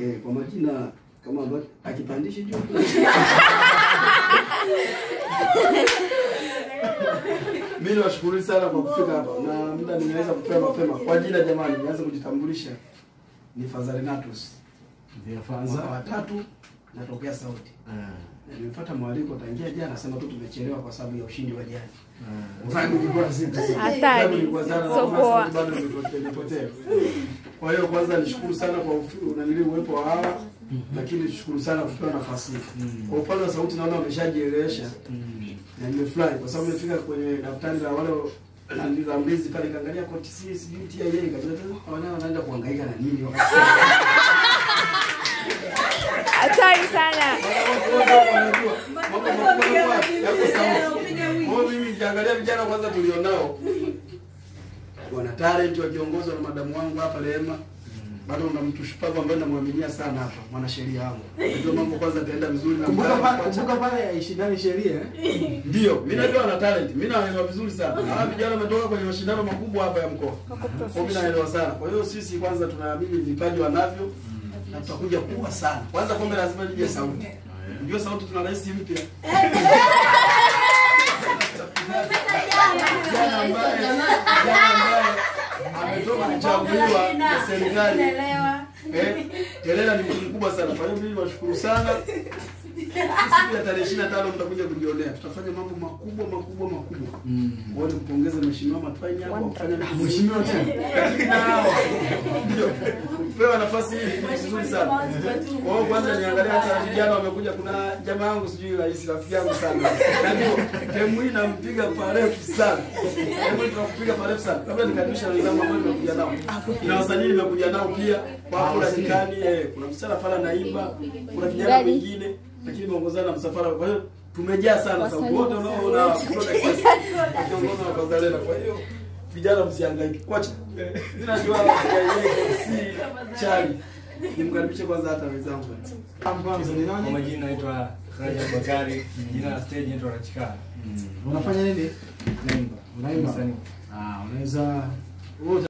Okay, kwa majina kama ambavyo akipandishi juu. Mimi niwashukuru sana kwa kufika hapa na muda nimeweza kupewa mapema. Kwa jina jamani, nianze kujitambulisha. Ni Fadhali Natus. Ndio Mwaka wa tatu natokea Sauti. Na Nimepata mwaliko tangia jana, sema tu tumechelewa kwa sababu ya ushindi wa jana. Mfano ulikuwa zito sana. Hatari. Sababu ilikuwa sana na So hamasa poa. bado nimepotea- nimepotea. Kwa hiyo kwanza nishukuru sana kwa ufi- unanili uwepo wa hawa lakini nishukuru sana kupewa nafasi hii. Kwa upande wa sauti naona wameshajielewesha na nimefurahi kwa sababu nimefika kwenye daftari la wale la la mlizi pale kaangalia koti si sijui TIA nikajua tena wanao wanaenda kuhangaika na nini wakati Hatari sana. mimi nikiangalia vijana kwanza tulionao wana talent wakiongozwa na madamu wangu hapa Rehema. Bado una mtu shupavu ambaye namwaminia sana hapa, mwanasheria wangu. Ndio mambo kwanza ataenda vizuri na Kumbuka mtaani pale, kumbuka pale ya ishindani sheria eh? Ndio, mimi najua wana talent. Mimi naelewa vizuri sana. Hawa vijana wametoka kwenye mashindano makubwa hapa ya mkoa. Kwa hiyo mimi naelewa sana. Kwa hiyo sisi kwanza tunaamini vipaji wanavyo na tutakuja kuwa sana. Kwanza kombe lazima lije sauti. Ndio sauti tuna rais mpya. Kijana ambaye kijana ambaye ametoka kuchaguliwa na serikali. Eh, Telela ni mtu mkubwa sana. Kwa hiyo mimi niwashukuru sana. Siku ya tarehe 25 mtakuja kujionea. Tutafanya mambo makubwa makubwa makubwa. Kwa hiyo kupongeza mheshimiwa Matwaini hapo kufanya Mheshimiwa tena. ndio kupewa nafasi hii ni vizuri sana. Kwa hiyo kwanza niangalia hata vijana wamekuja, kuna jamaa yangu sijui rais rafiki yangu sana. Na ndio demu hii nampiga parefu sana. Demu hii tunakupiga parefu sana. Kabla nikaribisha wenzangu ambao nimekuja nao. Na wasanii nimekuja nao pia. Kwa kula jikani eh, kuna msichana pale anaimba, kuna kijana Gari. mwingine lakini tumeongozana na msafara. Kwa hiyo tumejaa sana sababu wote unaoona kutoka kiasi wakiongozwa na Fadhalena. Kwa hiyo vijana msihangaike. Kocha. Mimi najua yeye si chali. Nimkaribishe kwanza hata wenzangu. Kwanza ni Kwa nani? majina naitwa Rajab Bakari, jina la stage naitwa Rachikara. Unafanya nini? Naimba. Unaimba? Msanii. Ah, unaweza wewe